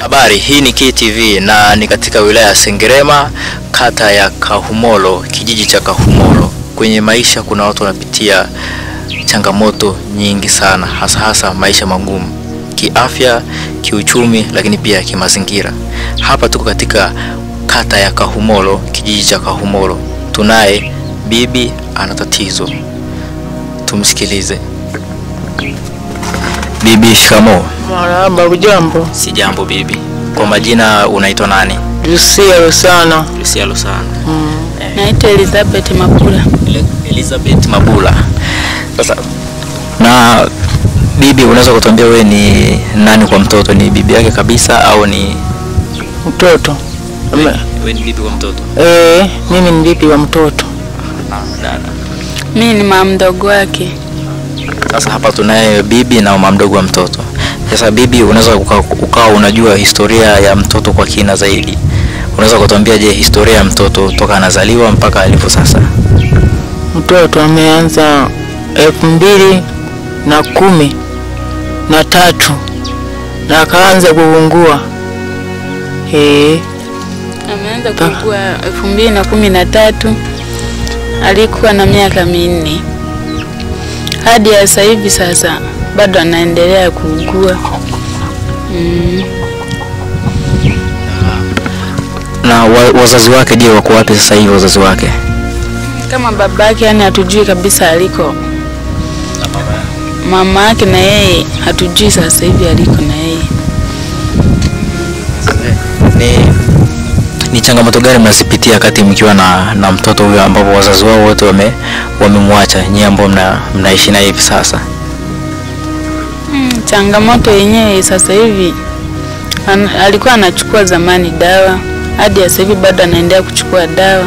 Habari, hii ni KTV na ni katika wilaya ya Sengerema, kata ya Kahumolo, kijiji cha Kahumolo. Kwenye maisha kuna watu wanapitia changamoto nyingi sana, hasa hasa maisha magumu kiafya, kiuchumi, lakini pia kimazingira. Hapa tuko katika kata ya Kahumolo, kijiji cha Kahumolo. Tunaye bibi ana tatizo, tumsikilize. Bibi, shikamoo. Marahaba, ujambo? Si jambo bibi. Kwa majina unaitwa nani? Lucia sana. Lucia Lusana. Naitwa Elizabeth Mapula. Elizabeth Mabula. Sasa na bibi, unaweza kutuambia wewe ni nani kwa mtoto? Ni bibi yake kabisa au ni Mtoto Ame- wewe ni bibi kwa mtoto? eh, mimi ni bibi wa mtoto. Ah, dada. Mimi ni mama mdogo wake. Sasa hapa tunaye bibi na mama mdogo wa mtoto. Sasa bibi, unaweza uka- ukawa unajua historia ya mtoto kwa kina zaidi. Unaweza kutuambia je, historia ya mtoto toka anazaliwa mpaka alivyo sasa? Mtoto ameanza elfu mbili na kumi na tatu na akaanza kuungua eh, Ameanza Ta- kuugua elfu mbili na kumi na tatu alikuwa na miaka minne hadi ya sasa hivi. Sasa bado anaendelea kuugua mm. Na wa, wazazi wake je, wako wapi sasa hivi wazazi wake? Kama babake, yani hatujui kabisa aliko. Mama yake na yeye hatujui sasa hivi aliko na yeye. Ni, ni changamoto gani mnazipitia wakati mkiwa na, na mtoto huyo ambapo wazazi wao wote wame wamemwacha nyie ambao mna, mnaishi naye hivi sasa? Mm, changamoto yenyewe sasa hivi an, alikuwa anachukua zamani dawa hadi sasa hivi bado anaendelea kuchukua dawa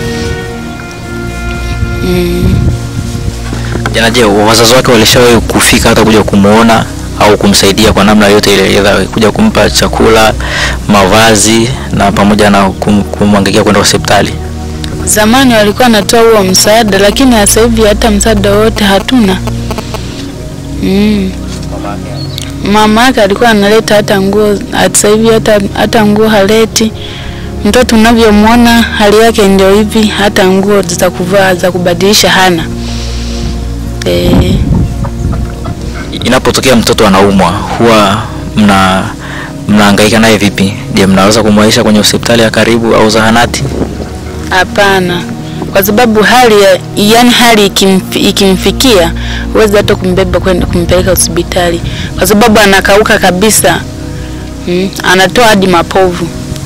mm. Jana, je, wazazi wake walishawahi kufika hata kuja kumuona au kumsaidia kwa namna yote ile, either kuja kumpa chakula, mavazi na pamoja na kum, kumwangalia kwenda hospitali? Zamani walikuwa wanatoa huo msaada, lakini sasa hivi hata msaada wote hatuna. Mm. Mama yake alikuwa analeta hata nguo, sasa hivi hata, hata nguo haleti. Mtoto unavyomwona hali yake ndio hivi, hata nguo za kuvaa za kubadilisha hana. Eh, Inapotokea mtoto anaumwa, huwa mna mnahangaika naye vipi? Je, mnaweza kumwaisha kwenye hospitali ya karibu au zahanati? hapana, kwa sababu hali ya, yani hali ikimf, ikimfikia huwezi hata kumbeba kwenda kumpeleka hospitali kwa sababu anakauka kabisa. Mm, anatoa hadi mapovu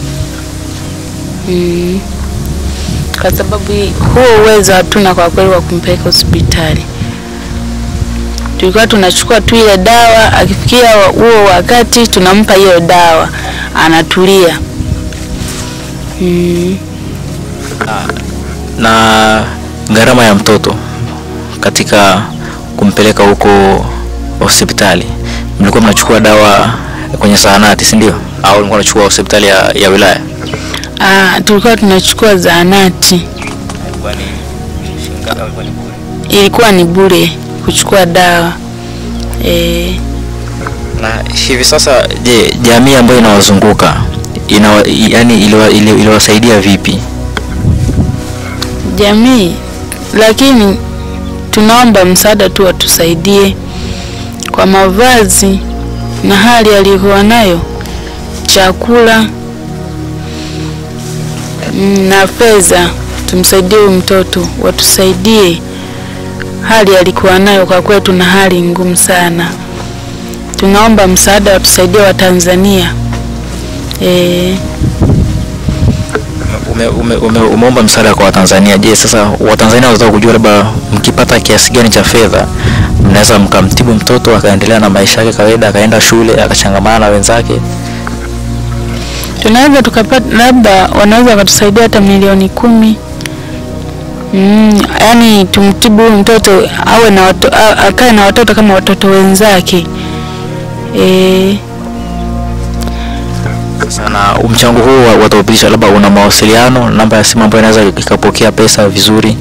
mm. Kwa sababu hii- huo uwezo hatuna kwa kweli wa kumpeleka hospitali. Tulikuwa tunachukua tu ile dawa, akifikia huo wakati tunampa hiyo dawa, anatulia mm. na gharama ya mtoto katika kumpeleka huko hospitali, mlikuwa mnachukua dawa kwenye zahanati, si ndio? Au mlikuwa mnachukua hospitali ya, ya wilaya? Ah, tulikuwa tunachukua zahanati, ilikuwa ni bure kuchukua dawa e, Na hivi sasa, je, jamii ambayo inawazunguka ina, yani iliwa- ili- iliwasaidia vipi? jamii, lakini tunaomba msaada tu watusaidie kwa mavazi na hali aliyokuwa nayo, chakula mm, na fedha. Tumsaidie huyu mtoto, watusaidie hali alikuwa nayo. Kwa kweli tuna hali ngumu sana, tunaomba msaada, watusaidie Watanzania eh. Ume, ume, ume, umeomba msaada kwa Watanzania. Je, sasa Watanzania wanataka kujua labda mkipata kiasi gani cha fedha mnaweza mkamtibu mtoto akaendelea na maisha yake kawaida, akaenda shule akachangamana na wenzake? tunaweza tukapata labda wanaweza wakatusaidia hata milioni kumi mm, yani tumtibu huyu mtoto awe na watu, a- akae na watoto kama watoto wenzake e, Sasa na mchango huu wa- wataupitisha, labda una mawasiliano, namba ya simu ambayo inaweza ikapokea pesa vizuri?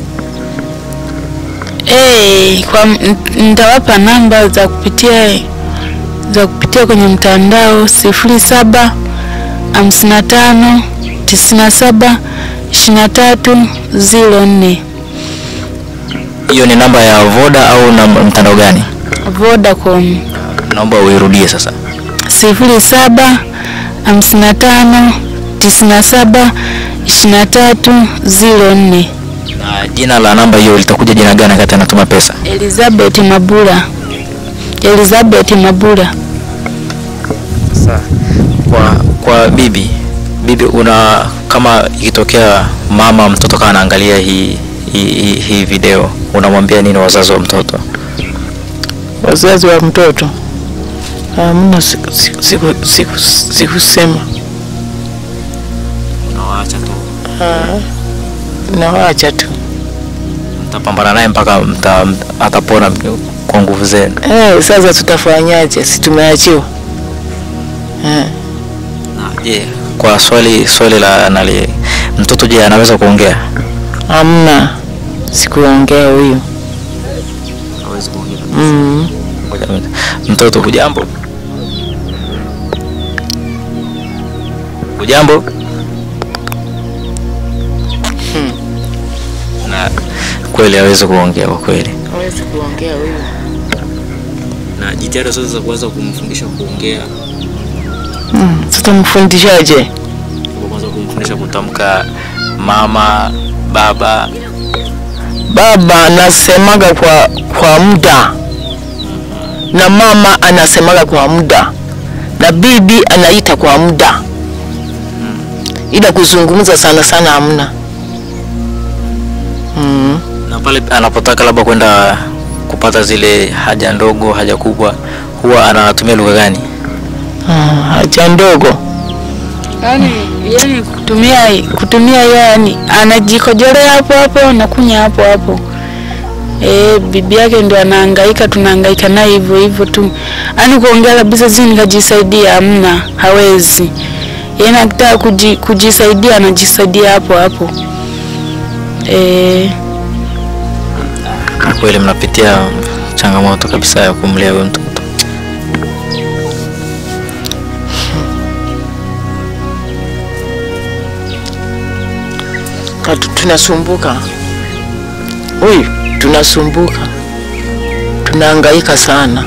e, kwa n- nitawapa namba za kupitia za kupitia kwenye mtandao sifuri saba hamsini na tano tisini na saba ishirini na tatu ziro nne. Hiyo ni namba ya Voda au na mtandao gani? Vodacom Naomba uirudie sasa. sifuri saba hamsini na tano tisini na saba ishirini na tatu ziro nne. Na jina la namba hiyo litakuja jina gani wakati anatuma pesa? Elizabeth Mabula, Elizabeth Mabula. Sasa kwa kwa bibi bibi, una kama ikitokea mama mtoto kama anaangalia hii hii, hii, hii video unamwambia nini wazazi wa mtoto? Wazazi wa mtoto hamna siku- siku- siku- siku- sikusema, Unawaacha tu, nawaacha tu. mtapambana naye mpaka mta, atapona kwa nguvu zenu. Eh, sasa tutafanyaje? Si tumeachiwa eh. Na je, kwa swali swali la nali mtoto, je, anaweza kuongea? Hamna, sikuongea huyu Hawezi kuongea. mm. Ngoja kwanza. Mtoto hujambo? Hujambo? Na kweli hawezi kuongea kwa kweli. Hawezi kuongea huyu. Na jitihada zote za kuweza kumfundisha kuongea, Mm. Tutamfundishaje? kwa kwanza kumfundisha kutamka mama, baba, Baba anasemaga kwa kwa muda na mama anasemaga kwa muda na bibi anaita kwa muda, ila kuzungumza sana sana hamna. Mm. na pale anapotaka labda kwenda kupata zile haja ndogo, haja kubwa, huwa anatumia lugha gani? Ah, haja ndogo Yani, yani kutumia kutumia yani anajikojolea hapo hapo na kunya hapo hapo. Eh, bibi yake ndio anahangaika, tunahangaika naye hivyo hivyo tu. Yaani kuongea kabisa zini nikajisaidia hamna, hawezi. Yeye akitaka kuji, kujisaidia anajisaidia hapo hapo. Eh, Na kweli mnapitia changamoto kabisa ya kumlea huyo mtoto. Katu- tunasumbuka, huyu tunasumbuka, tunahangaika sana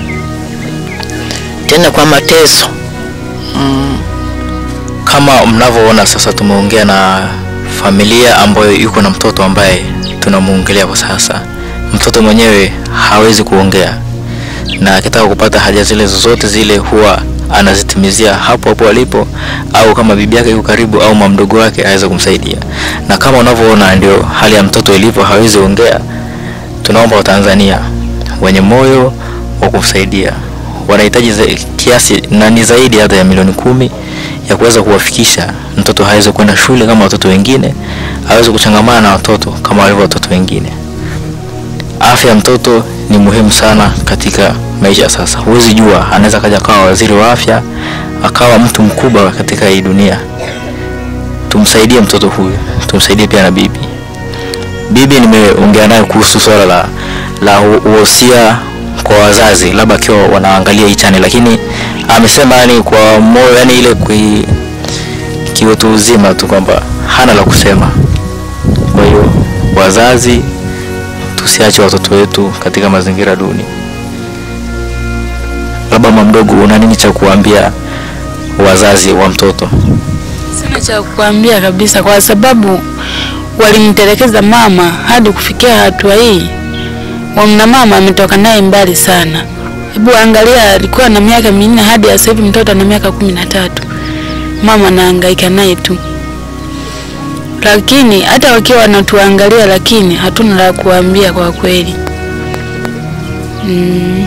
tena kwa mateso mm. Kama mnavyoona sasa, tumeongea na familia ambayo yuko na mtoto ambaye tunamuongelea kwa sasa. Mtoto mwenyewe hawezi kuongea, na akitaka kupata haja zile zozote zile huwa anazitimizia hapo hapo alipo, au kama bibi yake yuko karibu au mamdogo wake aweze kumsaidia. Na kama unavyoona ndio hali ya mtoto ilivyo, hawezi ongea. Tunaomba Watanzania wenye moyo wa kumsaidia wanahitaji za- kiasi na ni zaidi hata ya milioni kumi ya kuweza kuwafikisha mtoto hawezi kwenda shule kama watoto wengine, aweze kuchangamana na watoto kama walivyo watoto wengine. Afya ya mtoto ni muhimu sana katika maisha ya sasa. Huwezi jua, anaweza kaja akawa waziri wa afya, akawa mtu mkubwa katika hii dunia. Tumsaidie mtoto huyu, tumsaidie pia na bibi. Bibi nimeongea naye kuhusu swala la la uhosia kwa wazazi, labda akiwa wanaangalia hii channel, lakini amesema yani kwa moyo, yani ile kui kiutu uzima tu kwamba hana la kusema. Kwa hiyo wazazi, tusiache watoto wetu katika mazingira duni. Labda mama mdogo, una nini cha kuambia wazazi wa mtoto? sina cha kukwambia kabisa, kwa sababu walimtelekeza mama hadi kufikia hatua hii. Wamna mama ametoka naye mbali sana. Hebu angalia, alikuwa na miaka minne hadi sasa hivi mtoto ana miaka kumi na tatu. Mama anahangaika naye tu, lakini hata wakiwa wanatuangalia, lakini hatuna la kuambia kwa kweli. Mm.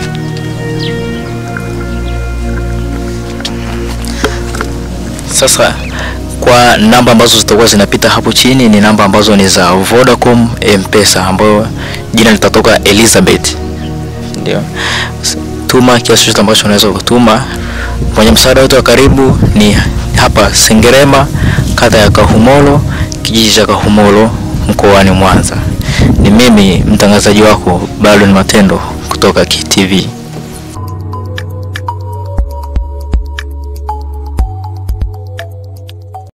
Sasa kwa namba ambazo zitakuwa zinapita hapo chini ni namba ambazo ni za Vodacom M-Pesa ambayo jina litatoka Elizabeth. Ndio. S- Tuma kiasi chochote ambacho unaweza kutuma. Mwenye msaada wote wa karibu ni hapa Sengerema, kata ya Kahumolo, kijiji cha Kahumolo, mkoani Mwanza. Ni mimi mtangazaji wako Baldwin Matendo kutoka KTV.